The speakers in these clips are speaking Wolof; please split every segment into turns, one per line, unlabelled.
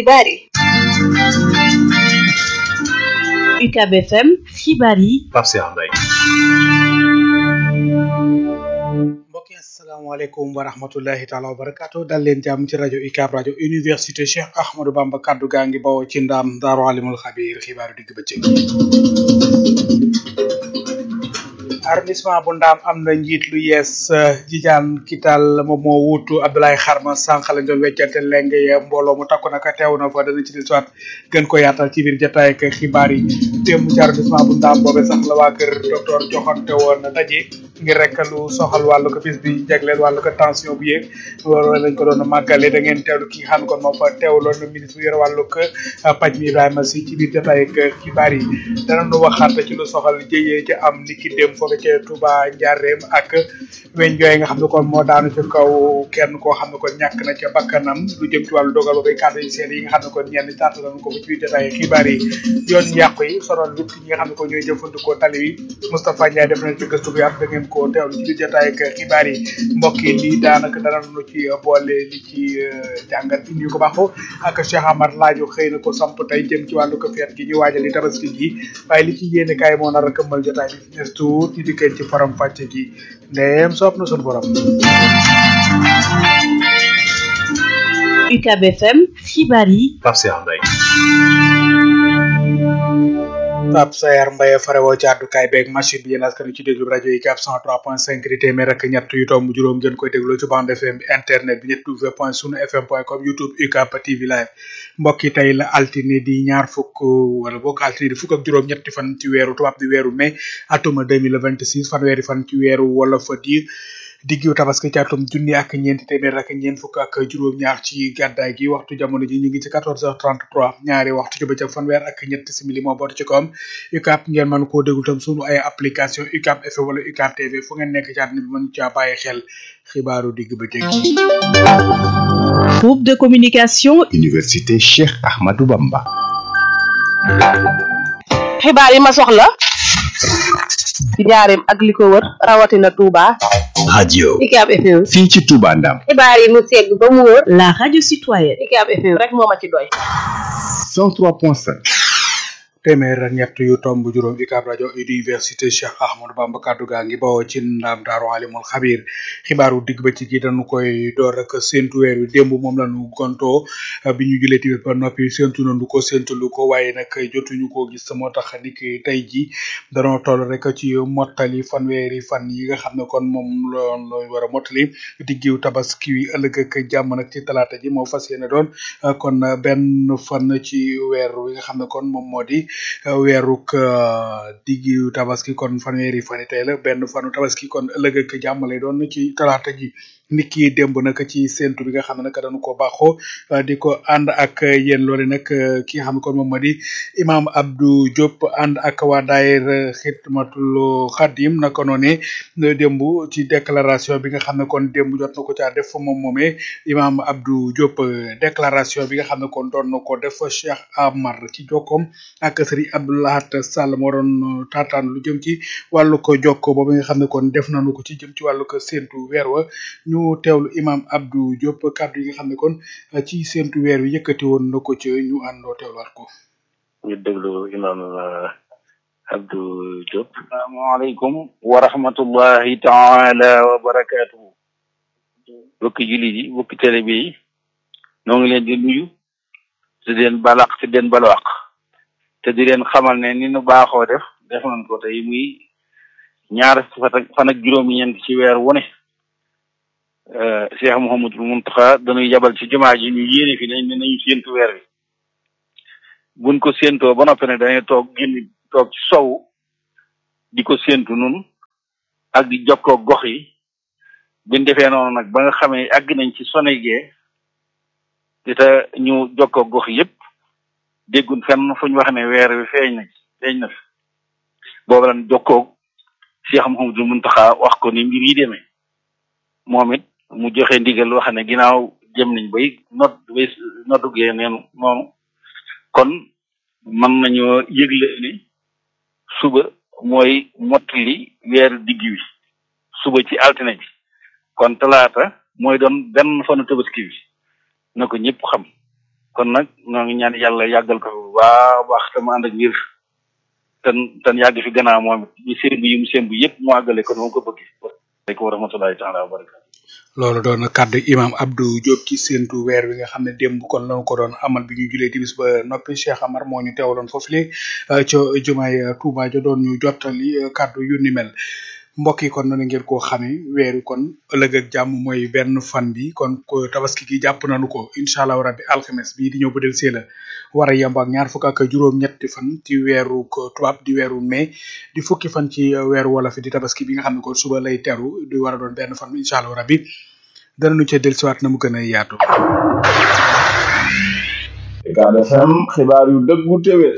xibaar yi
UCAB FM xibaar yi
Pape Cheikh Mbaye
mbokk yi asalaamaaleykum wa rahmatullahi taala wa barakaatu dal leen jàmm ci rajo UCAB rajo université Cheikh Ahmadou Bamba kaddu gaa ngi bawoo ci ndaam daaru alimul xabiir xibaaru digg bëccëg arrondissement bu ndaam am na njiit lu yees jijaan kital moom moo wuutu Abdoulaye Xarma sànq lañ doon weccante leng ya mbooloo mu takku naka teew na fa dana ci di soit gën ko yaatal ci biir jotaay ak xibaar yi démb ci arrondissement bu ndaam boobe sax la waa kër docteur joxante woon daje ngir rek lu soxal wàllu ko bis bi jagleel wàllu ko tension bu yéeg loolu lañ ko doon màggale da ngeen teewlu ki xam kon moo fa teewloon na ministre bu yore wàllu ko paj mi Ibrahima si ci biir jotaay ak xibaar yi danañu waxaat ci lu soxal jëyee ci am niki dem foofu ca Touba Njaareem ak weñ jooy nga xam ne kon moo daanu ci kaw kenn koo xam ne kon ñàkk na ca bakkanam lu jëm ci wàllu dogal ba bay kàddu yi seen yi nga xam ne kon ñenn tàtt nañ ko ba ci biir jotaay ak xibaar yi yoon yàqu yi sonal nit ñi nga xam ne kon ñooy jëfandikoo tali wi Moustapha Ndiaye def nañ ci gëstu bu yaatu da ngeen ko teewlu ci biir jotaay ak xibaar yi mbokk yi lii daanaka danañu ci boole li ci jàngat bi ñu ko baaxoo ak Cheikh Amar laaju xëy na ko samp tey jëm ci wàllu ko feet gi ñu waajal li tabaski gi waaye li ci yéene kaay moo nar a këmmal jotaay bi nes tuut ñu dikkee ci faram fàcce gi ndeem soob na sunu borom
UCAB FM xibaar yi
Pape Cheikh Mbaye
Pape Sayar Mbaye farewoo ci àddukaay beeg machine bi yéen askan ci déglu rajo UCAB 103.5 di téeméer ak ñett yu tomb juróom ngeen koy dégloo ci bande FM bi internet bi ñett w point sunu fm point com youtube UCAB TV live mbokk yi tey la altine di ñaar fukk wala bokk altine di fukk ak juróom ñetti fan ci weeru tubaab di weeru mai atuma 2026 fanweeri fan ci weeru wolof di diggu tabaski ci atum junni ak ñeenti téeméer ak ñeent fukk ak juróom-ñaar ci gàddaay gi waxtu jamono ji ñu ngi ci 14h33 ñaari waxtu ci bëccëg fanweer ak ñetti simili moo boot ci kawam UCAB ngeen mën koo déglu tam sunu ay application UCAB FM wala UCAB TV fu ngeen nekk ci àdduna bi mën caa bàyyi xel xibaaru digg bëccëg yi.
groupe de communication
Université Cheikh Ahmadou Bamba.
xibaar yi ma soxla ci njaareem ak li ko wër rawatina Touba.
radio
UCAB FM.
fii ci Touba Ndam.
xibaar yi mu segg ba mu wër.
la radio citoyenne
UCAB FM rek moo ma ci doy.
103.5.
téeméer ak ñett yu tomb juróom UCAB rajo université Cheikh Ahmadou Bamba kaddu gaa ngi bawoo ci ndam daaru alimul xabiir xibaaru digg ba ci gi dañu koy door rek séntu weer wi démb moom la ñu gontoo bi ñu julee tamit ba noppi séntu nañu ko séntu lu ko waaye nag jotuñu koo gis moo tax ni ki tey ji danoo toll rek ci mottali fanweeri fan yi nga xam ne kon moom loon looy war a mottali diggiw tabaski wi ëllëg ak jàmm nag ci talaata ji moo fas yéene doon kon benn fan ci weer wi nga xam ne kon moom moo di weeruk diggu tabaski kon fanweeri fani tey la benn fanu tabaski kon ëllëg ak jàmm lay doon ci talaata ji nit ki démb nag ci séntu bi nga xam ne nag dañu ko baaxoo di ko ànd ak yéen loole nag ki nga xam ne kon moom moo di imam Abdou Diop ànd ak waa daayir xidmatul xadim naka noonu démb ci déclaration bi nga xam ne kon démb jot na ko caa def moom moomee imam Abdou Diop déclaration bi nga xam ne kon doon na ko def Cheikh Amar ci jokkoom ak Serigne Abdoulahat Sall moo doon taataan lu jëm ci wàllu ko jokko boobu nga xam ne kon def nañu ko ci jëm ci wàllu ko séntu weer wa ñu teewlu imam Abdou Diop kàddu yi nga xam ne kon ci séntu weer wi yëkkati woon na ko ci ñu àndoo teewluwaat ko.
ñu déglu imam Abdou Diop. asalaamaaleykum wa rahmatullahi taala wa barakaatuhu. bokki jullit yi bokki télé bi noo ngi leen di nuyu. te di leen balaq te di leen balwaq. te di leen xamal ne ni nu baaxoo def def nañ ko tey muy ñaar fan ak juróom-ñeent ci weer wu ne. Cheikh Mouhamadul Mountakha dañuy yabal ci jumaa ji ñu yéene fi nañ ne nañu séentu weer wi buñ ko séentoo ba noppi ne dañuy toog génn toog ci sow di ko séentu nun ak di jokkoo gox yi buñ defee noonu nag ba nga xamee àgg nañ ci sonegee di te ñu jokkoo gox yépp déggun fenn fu ñu wax ne weer wi feeñ na feeñ na fi boobu lan jokkoo Cheikh Mouhamadul Mountakha wax ko ni mbir yi demee moom it mu joxe ndigal wax ne ginnaaw jëm nañ bay not bay notugee neenu noonu kon mën nañoo yëgle ni suba mooy mottali weeru digg wi suba ci altine bi kon talaata mooy doon benn fanu tabaski bi na ko ñëpp xam kon nag ñoo ngi ñaan yàlla yàggal ko bu baax a baax te mu ànd ak ngir ten ten yàgg fi gannaaw moom it ñu sémb yi mu sémb yëpp mu àggale ko noonu ko bëgg aleykum wa rahmatulahi taala wa barakatu
loolu doon na kàddu imam Abdou Diop ci séntu weer wi nga xam ne démb kon lañu ko doon amal bi ñu julee timis ba noppi Cheikh Amar moo ñu teewaloon foofu le ca jumaay Touba ja doon ñu jottali kàddu yu ni mel mbokk yi kon noonu ngeen koo xamee weeru kon ëllëg ak jàmm mooy benn fan bi kon ko tabaski gi jàpp nañu ko incha allah rabbi alxames bii di ñëw ba del see la war a yemb ak ñaar fukk ak juróom-ñetti fan ci weeru ko tubaab di weeru mai di fukki fan ci weeru wolof di tabaski bi nga xam ne kon suba lay teru di war a doon benn fan incha allah rabbi danañu ca dellusiwaat na mu gën a yaatu.
Ucab FM xibaar yu dëggu téwél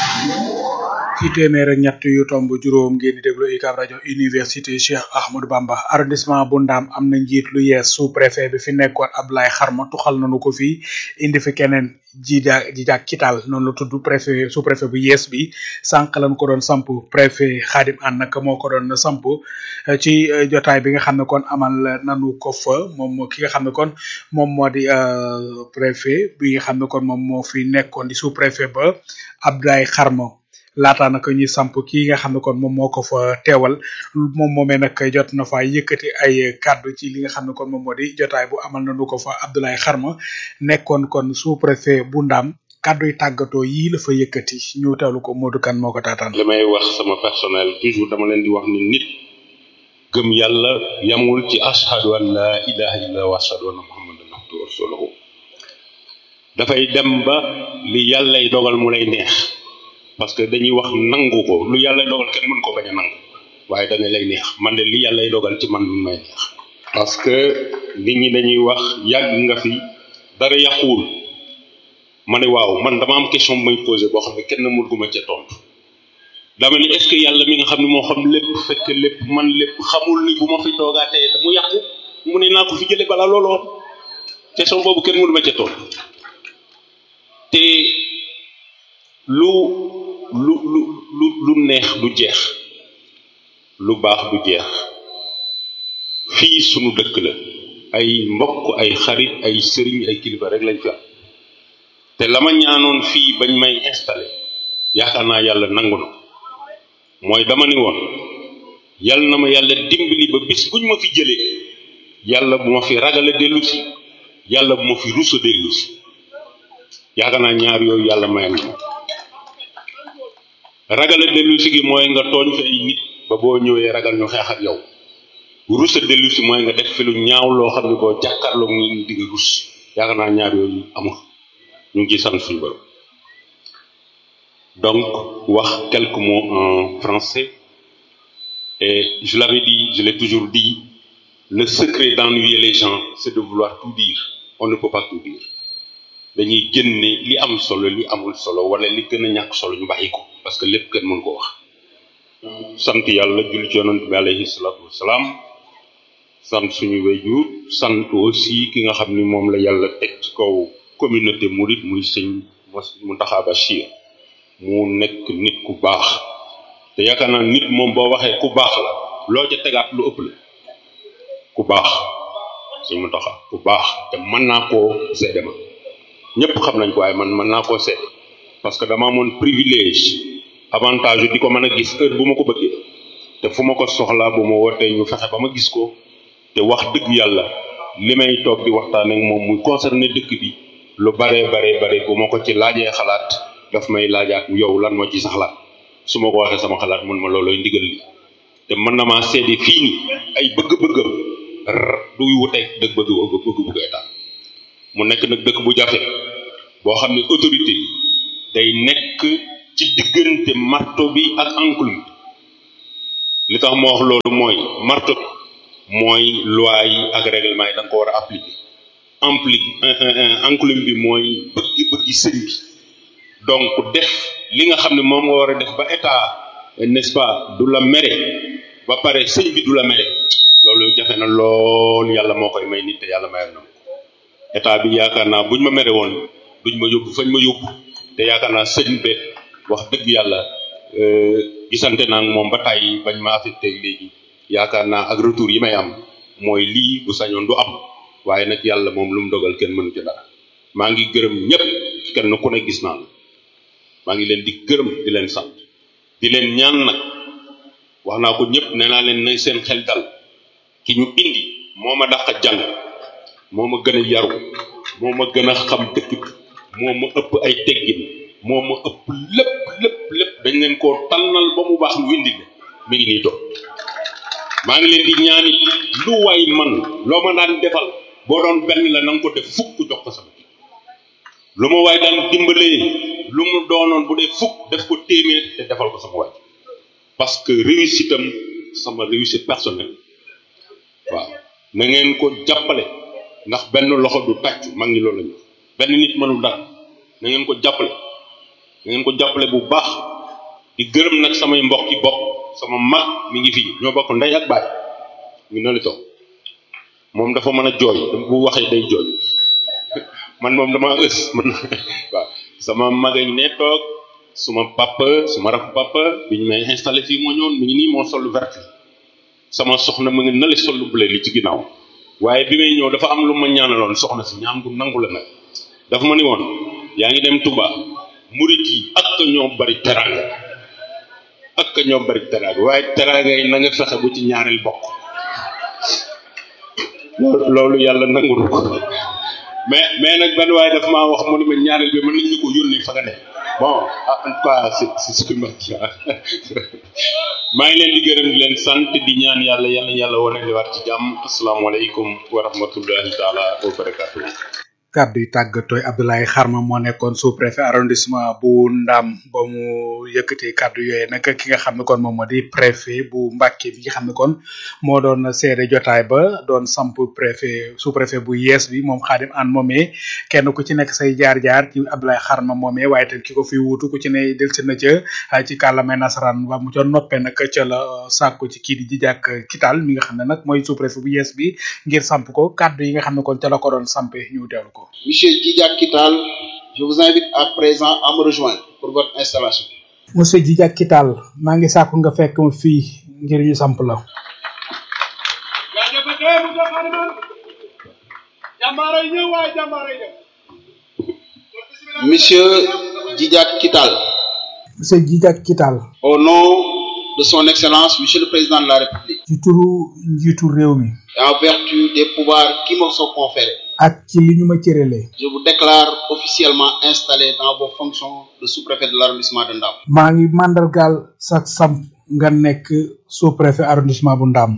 ci téeméer ak ñett yu tomb juróom ngeen di déglu UCAB rajo université Cheikh Ahmadou Bamba arrondissement bu Ndaam am na njiit lu yees sous préfet bi fi nekkoon Ablaye Xarma tuxal nañu ko fii indi fi keneen jiida jijaak kital noonu la tudd préfet sous préfet bu yees bi sànq lañ ko doon samp préfet Xaadim An nag moo ko doon samp ci jotaay bi nga xam ne kon amal nanu ko fa moom ki nga xam ne kon moom moo di préfet bi nga xam ne kon moom moo fi nekkoon di sous préfet ba Ablaye Xarma laata nag ñuy samp kii nga xam ne kon moom moo ko fa teewal moom moomee nag jot na fa yëkkati ay kàddu ci li nga xam ne kon moom moo di jotaay bu amal nañu ko fa Abdoulaye Xarma nekkoon kon sous préfet bu Ndam kàddu yi tàggatoo yii la fa yëkkati ñu teewlu ko Modou Kane moo ko taataan.
li may wax sama personnel toujours dama leen di wax ni nit gëm yàlla yamul ci ashhadu an la ilaha illa wa ashhadu anna muhammadan abduhu wa rasuluhu dafay dem ba li yàllay dogal mu lay neex. parce que dañuy wax nangu ko lu yàlla dogal kenn mën ko bañ a nangu waaye dana lay neex man de li yàlla dogal ci man mi may neex parce que nit ñi dañuy wax yàgg nga fi dara yàquwul ma ne waaw man dama am question bu may posé boo xam ne kenn mën guma ca tontu dama ni est ce que yàlla mi nga xam ne moo xam lépp fekk lépp man lépp xamul ni bu ma fi toogaatee mu yàqu mu ne naa ko fi jële bala looloo question boobu kenn mënu ma ca tontu te lu lu lu lu lu neex du jeex lu baax du jeex fii sunu dëkk la ay mbokk ay xarit ay sëriñ ay kilifa rek lañ fi am te la ma ñaanoon fii bañ may installé yaakaar naa yàlla nangu na mooy dama ni woon yàlla na ma yàlla dimbali ba bis buñ ma fi jëlee yàlla bu ma fi ragale dellu si yàlla bu ma fi rusa dellu si yaakaar naa ñaar yooyu yàlla mayal na ma ragal a dellu si gi mooy nga tooñ fi ay nit ba boo ñëwee ragal ñu xeex ak yow rus a dellu si mooy nga def fi lu ñaaw loo xam ne boo jàkkaarloog ñu di nga rus yaakaar naa ñaar yooyu amul ñu ngi ciy sant suñu borom donc wax quelques mots en français et je l'avais dit je l'ai toujours dit le secret d'ennuyer les gens c'est de vouloir tout dire on ne peut pas tout dire dañuy génne li am solo li amul solo wala li gën a ñàkk solo ñu bàyyi ko parce que lépp kenn mën ko wax sant yàlla julli ci yonent bi alayhi salaatu wasalaam sant suñu wayjur sant aussi ki nga xam ni moom la yàlla teg ci kaw communauté murid muy sëñ Mountakha Bachir mu nekk nit ku baax te yaakaar naa nit moom boo waxee ku baax la loo ca tegaat lu ëpp la ku baax sëñ Mountakha ku baax te mën naa koo seede ma ñëpp xam nañ ko waaye man mën naa koo seede parce que dama amoon privilège avantage di ko mën a gis heure bu ma ko bëggee te fu ma ko soxlaa bu ma wootee ñu fexe ba ma gis ko te wax dëgg yàlla li may toog di waxtaan ak moom muy concerné dëkk bi lu baree baree bare bu ma ko ci laajee xalaat daf may laajaat yow lan moo ci sa xalaat su ma ko waxee sama xalaat mun ma loolooy ndigal li te mën na maa seede fii ni ay bëgg-bëggam duy wuteeg dëgg bëgg bëgg-bëgg état mu nekk nag dëkk bu jafe boo xam ne autorité bi day nekk ci diggante marto bi ak enclume bi li tax ma wax loolu mooy marto bi mooy loi yi ak règlement yi da nga ko war a appliquer ampli enclume bi mooy bëgg-bëggi sëñ bi donc def li nga xam ne moom nga war a def ba état n'est-ce pas du la mere ba pare sëñ bi du la mere loolu jafe na lool yàlla moo koy may nit te yàlla mayal na ko état bi yaakaar naa buñ ma mere woon duñ ma yóbbu fañ ma yóbbu te yaakaar naa sëñ be wax dëgg yàlla gisante naa ak moom ba tàyyi bañ ma affecté léegi yaakaar naa ak retour yi may am mooy lii bu sañoon du am waaye nag yàlla moom lu mu dogal kenn mënu ci dara maa ngi gërëm ñëpp kenn ku ne gis naa la maa ngi leen di gërëm di leen sant di leen ñaan nag wax naa ko ñëpp nee naa leen nay seen xel dal ki ñu indi moo ma dàq jàng moo ma gën a yaru moo ma gën a xam dëkk bi moo ma ëpp ay teggin moo ma ëpp lépp lépp lépp dañ leen koo tànnal ba mu baax ñu indi ne mi ngi nii toog maa ngi leen di ñaani lu waay man loo ma daan defal boo doon benn la na nga ko def fukk jox ko sama lu ma waay daan dimbalee lu mu doonoon bu dee fukk def ko téeméer te defal ko sama waay parce que réussite am sama réussite personnelle waaw na ngeen ko jàppale ndax benn loxo du tàccu mag ñi loolu lañu benn nit mënul dara na ngeen ko jàppale na ngeen ko jàppale bu baax di gërëm nag samay mbokk yi bopp sama mag mi ngi fii ñoo bokk ndey ak baay ñu ne la toog moom dafa mën a jooy bu waxee day jooy man moom dama ës man waaw sama mag a ngi ne toog suma papa suma rakk papa bi ñu may installé fii moo ñëwoon mi ngi nii moo sol vert sama soxna mu ngi nali sol lu bleu li ci ginnaaw waaye bi may ñëw dafa am lu ma ñaanaloon soxna si ñaan gu nangu la nag dafa ma ni woon yaa ngi dem Touba murit yi ak ñoo bari teraanga ak ñoo bari teraanga waaye teraanga yi na nga fexe bu ci ñaareel bokk loolu yàlla nangul ko mais mais nag benn waaye daf maa wax mu ne ma ñaareel bi mën nañ ñu ko yónnee fa nga ne bon en tout cas c'est c'est ce que ma maa ngi leen di gërëm di leen sant di ñaan yàlla yàlla yàlla wane li war ci jàmm asalaamaaleykum wa rahmatullahi taala wa barakatuh
kàddu yi tàggatooy Abdoulaye Xarma moo nekkoon sous préfet arrondissement bu Ndam ba mu yëkkatee kàddu yooyu nag ki nga xam ne kon moom moo di préfet bu Mbàkke bi nga xam ne kon moo doon seede jotaay ba doon samp préfet sous préfet bu yees bi moom Xaadim An moomee kenn ku ci nekk say jaar-jaar ci Abdoulaye Xarma moomee waaye tamit ki ko fi wuutu ku ci ne delsi na ca ci kàllamay nasaraan ba mu ca noppee nag ca la sàkku ci kii di jijàk kital mi nga xam ne nag mooy sous préfet bu yees bi ngir samp ko kàddu yi nga xam ne kon ca la ko doon sampe ñu teewlu ko
Monsieur Djidjak Kital, je vous invite à présent à me rejoindre pour votre installation.
monsieur Djidjak Kital maa ngi sàkku nga fekk ma fii ngir ñu samp la
Monsieur Djidjak Kital,
monsieur Djidjak Kital
au nom de son Excellence, Monsieur le Président de la République,
ci turu njiitu réew mi
et en vertu des pouvoirs qui me sont conférés,
ak ci li ñu ma cëralee
je vous déclare officiellement installé dans vos fonctions de sous-préfet de l'arrondissement de Ndam.
maa ngi màndargaal sa samp nga nekk sous préfet arrondissement bu Ndam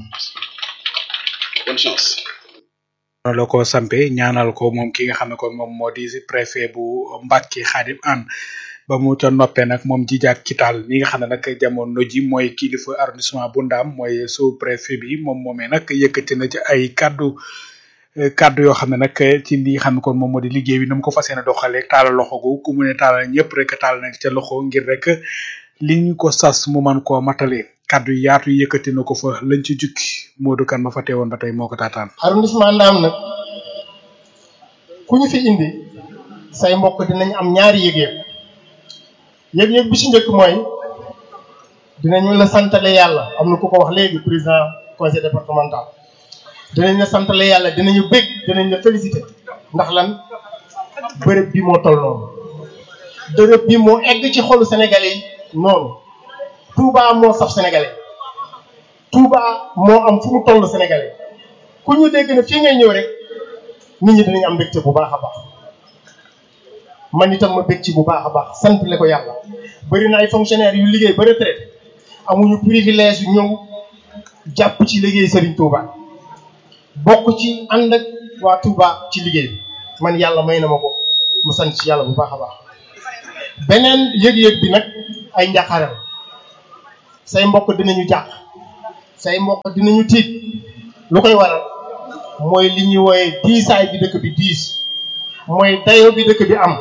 Bonne chance.
la ko sampe ñaanal ko moom ki nga xam ne kon moom moo di préfet bu Mbàkke Xaadim An ba mu ca noppee nag moom Djidjak Kital mi nga xam ne nag jamono ji mooy kilifa arrondissement bu Ndam mooy sous préfet bi moom moomee nag yëkkati na ci ay kaddu kaddu yoo xam ne nag ci li nga xam ne kon moom moo di liggéey bi na mu ko fas yéene doxalee taalal loxo gu ku mu ne taalal ñëpp rek taal na ca loxo ngir rek li ñu ko sas mu man koo matale kaddu yi yaatu yëkkati na ko fa lañ ci jukki Modou Kane ma fa teewoon ba tey moo ko taataan.
arrondissement Ndam nag ku ñu fi indi say mbokk dinañ am ñaari yëg-yëg yëg-yëg bi ci njëkk mooy dinañu la santale yàlla am na ku ko wax léegi président conseil départemental dinañ la santale yàlla dinañu bég dinañ la féliciter ndax lan bërëb bi moo toll noonu bërëb bi moo egg ci xolu sénégalais yi noonu Touba moo saf sénégalais Touba moo am fu mu toll sénégalais ku ñu dégg ne fii ngay ñëw rek nit ñi dinañ am mbégte bu baax a baax man itam ma bég ci bu baax a baax sant le ko yàlla bëri na ay fonctionnaires yu liggéey ba retraite amuñu privilège yu ñëw jàpp ci liggéey Serigne Touba bokk ci ànd ak waa Touba ci liggéey bi man yàlla may na ma ko mu sant ci yàlla bu baax a baax beneen yëg-yëg bi nag ay njaqaral say mbokk dinañu jàq say mbokk dinañu tiit lu koy waral mooy li ñuy wooyee diisaay bi dëkk bi diis mooy dayo bi dëkk bi am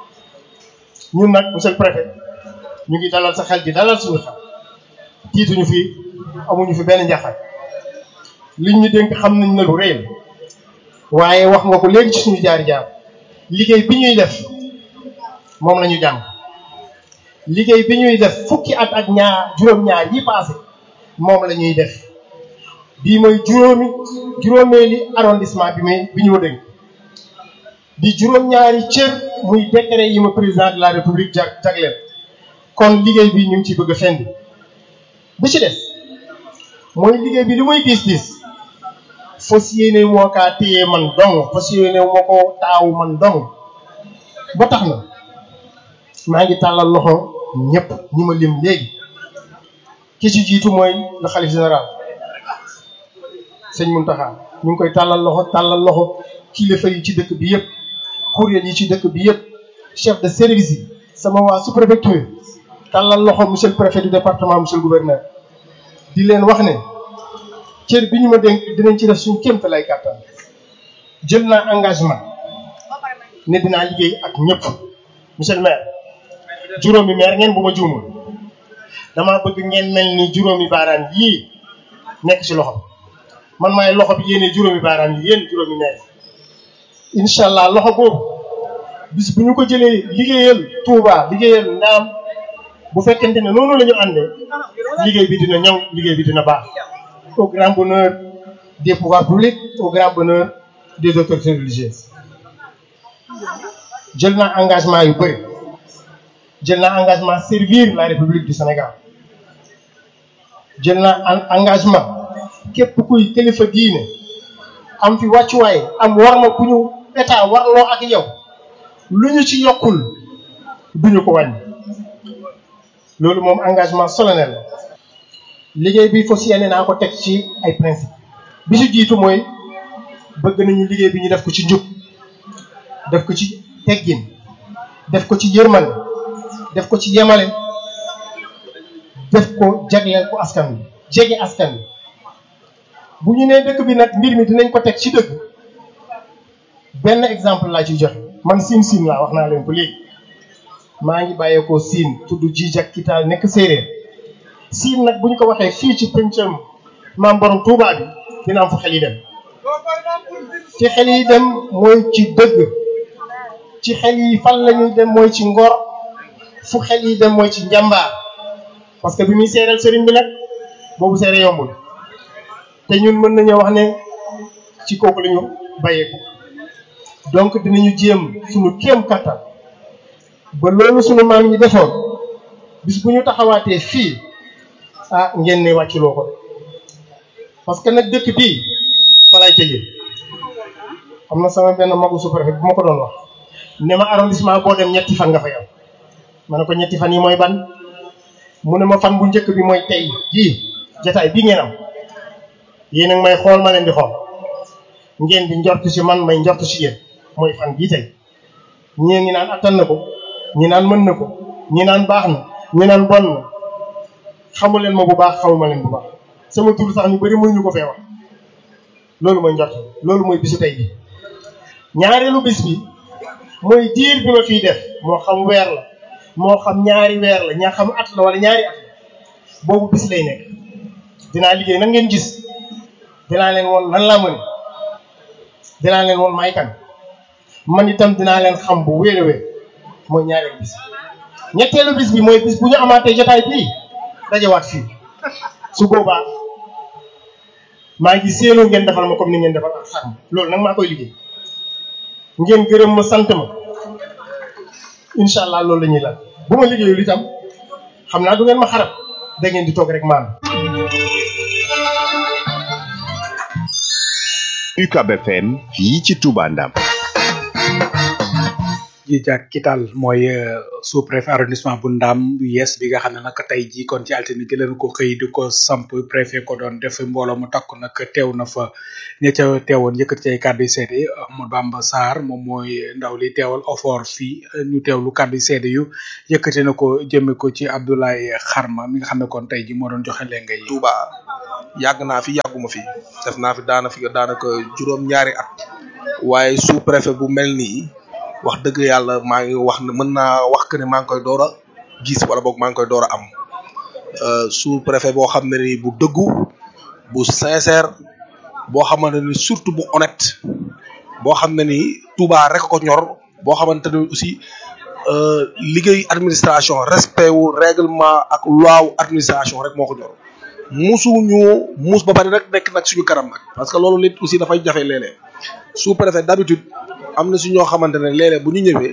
ñun nag monsieur le préfet ñu ngi dalal sa xel di dalal suñu xel tiituñu fi amuñu fi benn njaxal liñ ñu dénk xam nañ ne lu rëy la waaye wax nga ko léegi ci suñu jaar jaar liggéey bi ñuy def moom la ñu jàng liggéey bi ñuy def fukki at ak ñaar juróom-ñaar yi passé moom la ñuy def bii mooy juróomi juróomeeli arrondissement bi muy bi ñu dénk di juróom-ñaari cër muy décret yi ma président de la république jag jagleel kon liggéey bi ñu ngi ciy bëgg a fendi bi ci des mooy liggéey bi li muy diis diis fas yéene moo kaa téye man dong fas yéene moo ko taawu man dong ba tax na maa ngi tàllal loxo ñëpp ñi ma lim léegi ki ci jiitu mooy le xalif général sëñ Muntaxa ñu ngi koy tàllal loxo tàllal loxo kilifa yi ci dëkk bi yëpp kuréel yi ci dëkk bi yëpp chef de service yi sama waa sous-préfecture tàllal loxo monsieur le préfet du département monsieur le gouverneur di leen wax ne cër bi ñu ma dénk dinañ ci def suñu kéemta lay kàttan jël naa engagement ne dinaa liggéey ak ñëpp monsieur le maire juróomi maire ngeen bu ma juumul dama bëgg ngeen mel ni juróomi baaraan yii nekk ci loxo man maay loxo bi yéene juróomi baaraan yi yéen juróomi maire incha allah loxo boobu bis bu ñu ko jëlee liggéeyal Touba liggéeyal Ndaam bu fekkente ne noonu la ñu àndee liggéey bi dina ñëw liggéey bi dina baax au grand bonheur des pouvoirs publics au grand bonheur des autorités religieuses jël naa engagement yu bëri jël naa engagement servir la République du Sénégal jël naa engagement képp kuy kilifa diine am fi wàccuwaay am war ma ku ñu état warloo ak yow lu ñu ci yokkul duñu ko wàññi loolu moom engagement solennel la liggéey bi fas yéene naa ko teg ci ay principe bi ci jiitu mooy bëgg nañu liggéey bi ñu def ko ci njub def ko ci teggin def ko ci yërmande def ko ci yemale def ko jagleel ko askan wi jege askan wi bu ñu nee dëkk bi nag mbir mi dinañ ko teg ci dëgg benn exemple laa ciy joxe man siin siin laa wax naa leen ko léegi maa ngi bàyyeekoo siin tudd Jijak Kitaal nekk séeréer siin nag bu ñu ko waxee fii ci pëncam maam borom Touba bi dina am fu xel yi dem ci xel yi dem mooy ci dëgg ci xel yi fan la ñuy dem mooy ci ngor fu xel yi dem mooy ci njàmbaar parce que bi muy seereel sëriñ bi nag boobu seere yombul te ñun mën nañoo wax ne ci kooku la ñu bàyyeeku donc dinañu jéem suñu kéem kattan ba loolu suñu maam ñi defoon bis bu ñu taxawaatee fii ah ngeen ne wàcculoo ko parce que nag dëkk bii fa lay tëjee am na sama benn magu sous-préfet bu ma ko doon wax ne ma arrondissement boo dem ñetti fan nga fay am ma ne ko ñetti fan yi mooy ban mu ne ma fan bu njëkk bi mooy tey jii jataay bii ngeen am yéen a may xool ma leen di xool ngeen di njort ci man may njort ci yéen mooy fan bii tey ñii ngi naan attan na ko ñi naan mën na ko ñi naan baax na ñi naan bon na xamu leen ma bu baax xamuma leen bu baax sama tur sax ñu bëri mënuñu ko fee wax loolu mooy njort loolu mooy bisu tey bi ñaareelu bis bi mooy diir bi ma fiy def moo xam weer la moo xam ñaari weer la ñaa xam at la wala ñaari at la boobu bis lay nekk dinaa liggéey nan ngeen gis dinaa leen woon nan laa mëne dinaa leen woon may kan man itam dinaa leen xam bu wéer a wéer mooy ñaareelu bis bi ñetteelu bis bi mooy bis bu ñu amaatee jotaay bii dajawaat fii su boobaa maa ngi séenoo ngeen defal ma comme ni ngeen defal ak xar loolu nag maa koy liggéey ngeen gërëm ma sant ma incha allah loolu la ñuy lan bu ma liggéeyul itam xam naa du ngeen ma xarab da ngeen di toog rek maan
UCAB FM fii ci Touba Ndam
Jijak Kital mooy sous préfet arrondissement bu Ndam yees bi nga xam ne nag tey jii kon ci altine gi leen ko xëy di ko samp préfet ko doon def mbooloo mu takku nag teew na fa ña ca teewoon yëkkati ci ay kàddu yu seede Ahmadou Bamba Sarr moom mooy ndaw li teewal ofor fii ñu teewlu kàddu yu seede yu yëkkati na ko jëme ko ci Abdoulaye Xarma mi nga xam ne kon tey jii moo doon joxe lenga yi.
Touba yàgg naa fi yàgguma fi def naa fi daana fi daanaka juróom-ñaari at waaye sous préfet bu mel nii. wax dëgg yàlla maa ngi wax ne mën naa wax que ne maa ngi koy door a gis wala boog maa ngi koy door a am sous préfet boo xam ne ni bu dëggu bu sincère boo xamante ni surtout bu honnête boo xam ne ni Touba rek ko ñor boo xamante ni aussi liggéey administration respect wu règlement ak loi wu administration rek moo ko ñor musu ñu mus ba pare rek nekk nag suñu kanam nag parce que loolu lit aussi dafay jafe léeg-léeg sous préfet d'habitude am na si ñoo xamante ne léeg-léeg bu ñu ñëwee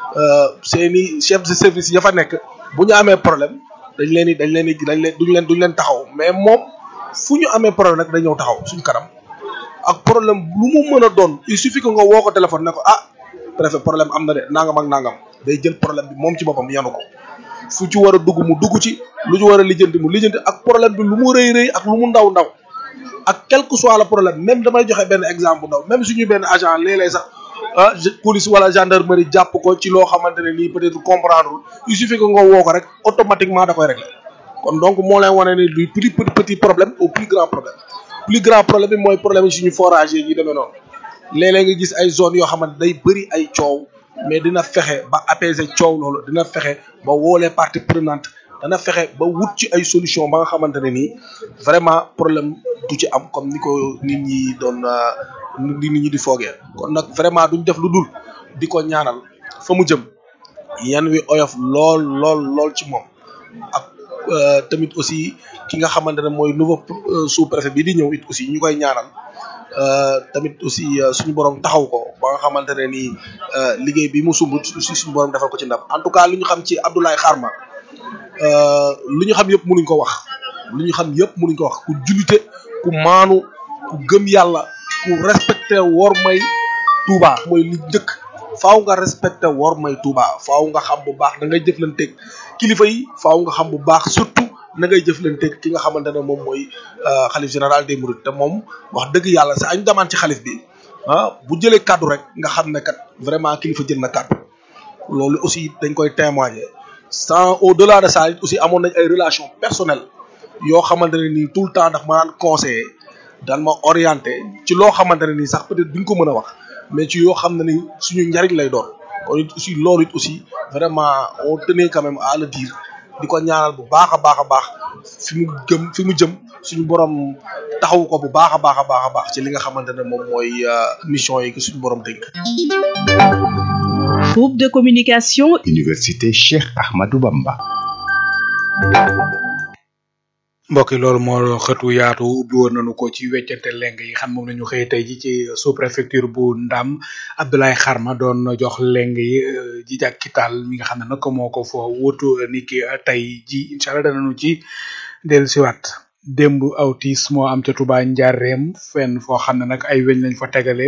seeni chef de service ya fa nekk bu ñu amee problème dañ leen di dañ leen di dañ leen duñ leen duñ leen taxaw mais moom fu ñu amee problème rek dañ ñëw taxaw suñu kanam ak problème lu mu mën a doon il suffit que nga woo ko téléphone ne ko ah préfet problème am na de nangam ak nangam day jël problème bi moom ci boppam yanu ko fu ci war a dugg mu dugg ci lu ci war a lijjanti mu lijjanti ak problème bi lu mu rëy rëy ak lu mu ndaw ndaw ak quel que soit le problème même damay joxe benn exemple bu ndaw même suñu benn agent léeg-léeg sax ah police wala gendarmerie jàpp ko ci loo xamante ne nii peut-être comprendre il suffit que nga woo ko rek automatiquement da koy régler kon donc moo leen wane ni du plus petit petit problème au plus grand problème plus grand problème bi mooy problème yi suñu forage yi demee noonu léeg-léeg nga gis ay zones yoo xamante day bëri ay coow mais dina fexe ba apaiser coow loolu dina fexe ba woolee partie prenante dana fexe ba wut ci ay solution ba nga xamante ne nii vraiment problème du ci am comme ni ko nit ñi doon nit ñi di foogee kon nag vraiment duñ def lu dul di ko ñaanal fa mu jëm yan wi oyof lool lool lool ci moom ak tamit aussi ki nga xamante ne mooy nouveau sous-préfet bi di ñëw it aussi ñu koy ñaanal tamit aussi suñu borom taxaw ko ba nga xamante ne nii liggéey bi mu sumb aussi suñu borom defal ko ci ndam en tout cas li ñu xam ci Abdoulaye Kharma lu ñu xam yëpp mënuñ ko wax lu ñu xam yëpp mënuñ ko wax ku jullite ku maanu ku gëm yàlla ku respecté wor may Touba mooy li njëkk faaw nga respecté wor may Touba faaw nga xam bu baax da ngay jëflanteeg kilifa yi faaw nga xam bu baax surtout na ngay jëflanteeg ki nga xamante ne moom mooy xalif général des mourides te moom wax dëgg yàlla sa añ damaan ci xalif bi ah bu jëlee kaddu rek nga xam ne kat vraiment kilifa jël na kaddu loolu aussi dañ koy témoigner sans au delà de ça it aussi amoon nañ ay relations personnelles yoo xamante ne nii tout le temps ndax ma daan conseiller daan ma orienté ci loo xamante ne nii sax peut-être duñ ko mën a wax mais ci yoo xam ne ni suñu njariñ lay doon kon it aussi loolu it aussi vraiment on tenait quand même à le dire di ko ñaanal bu baax a baax a baax fi mu jëm fi mu jëm suñu borom taxaw ko bu baax a baax a baax a baax ci li nga xamante ne moom mooy mission yi suñu borom dénk.
Groupe de communication.
Université Cheikh Ahmadou Bamba.
mbokk yi loolu moo xëtu yaatu ubbi woon nañu ko ci weccante leng yi xam moom nañu xëy tey ji ci sous préfecture bu Ndam Abdoulaye Kharma doon jox leng yi ji jàkkital mi nga xam ne nag moo ko foo wutu ni ki tey ji incha allah danañu ci dellusiwaat démb aw tiis moo am ca Touba Ndiarème fenn foo xam ne nag ay weñ lañ fa tegale